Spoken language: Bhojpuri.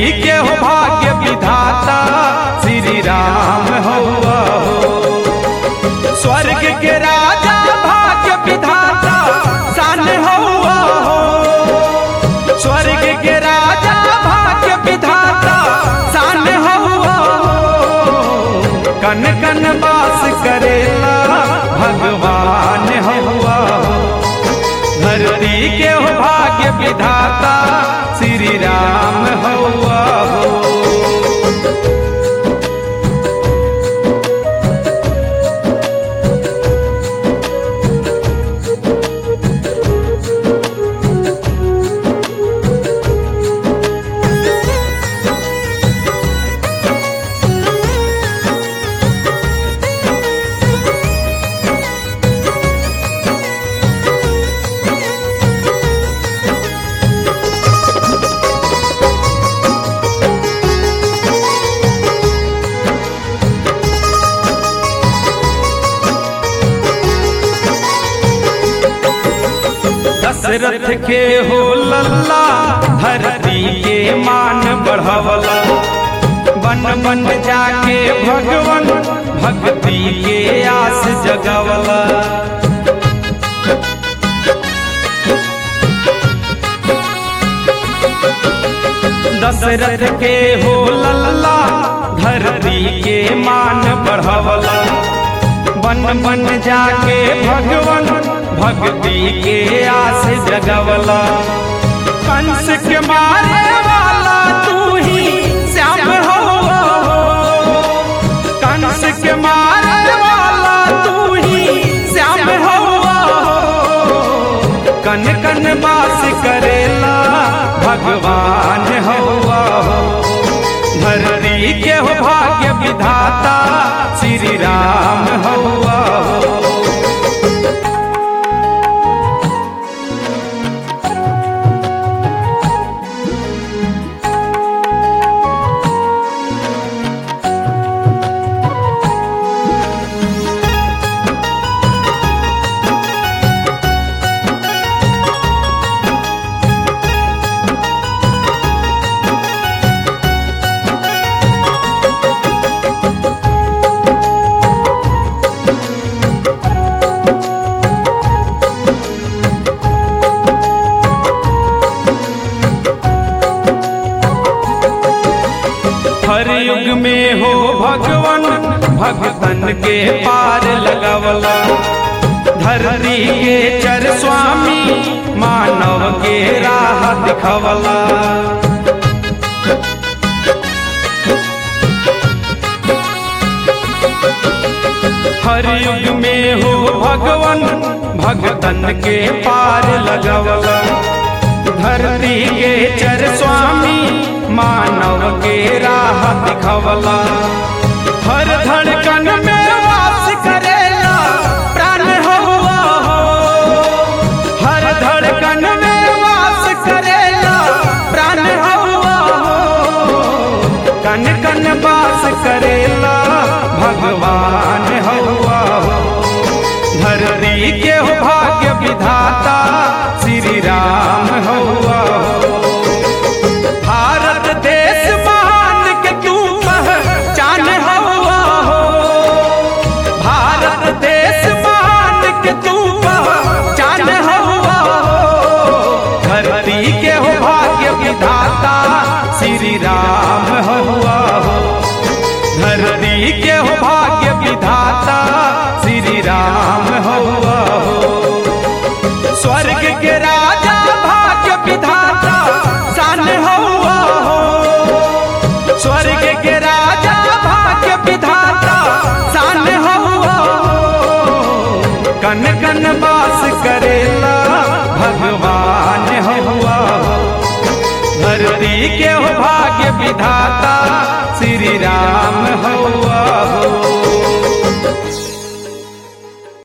के हो भाग्य विधाता श्री राम हवा हो स्वर्ग के राजा भाग्य विधाता सान हवा हो स्वर्ग के राजा भाग्य विधाता सान हवा हो कन कन वास करेला भगवान हवा हो धरती के हो भाग्य विधाता श्री राम हवा हो दशरथ के हो लल्ला धरती के मान बढ़वला बन बन जाके भगवन भक्ति के आस जगवला दशरथ के हो लल्ला धरती के मान बढ़वला बन बन जाके भगवन भक्ति के आस जगवला कंस के मारे वाला तू ही श्याम हो कंस के मारे वाला तू ही श्याम हो कन कन बास करेला भगवान हवा हो धरती के हो भाग्य विधाता श्री राम हवा हो हर युग में हो भगवन भगतन के पार लगवला धरती के चर स्वामी मानव के राह दिखवला हर युग में हो भगवन भगतन के पार लगवला धरती के चर स्वामी मानव के राह दिखवला हर धड़कन में वास करेला प्राण हवा हो हर धड़कन में वास करेला प्राण हवा हो कन कन वास करेला भगवान हवा हो धरती के हो भाग्य विधाता श्री राम हवा हो भारत देश महान के तू पहचान हवा हो भारत देश महान के तू पहचान हवा हो धरती के हो भाग्य विधाता श्री राम हवा हो धरती के हो भाग्य विधाता श्री राम हवा हो स्वर्ग के राजा भाग्य विधाता सान हवा हो स्वर्ग के राजा भाग्य विधाता सान हवा हो कन कन वास करेला भगवान हवा हो धरती के हो भाग्य विधाता श्री राम हवा हो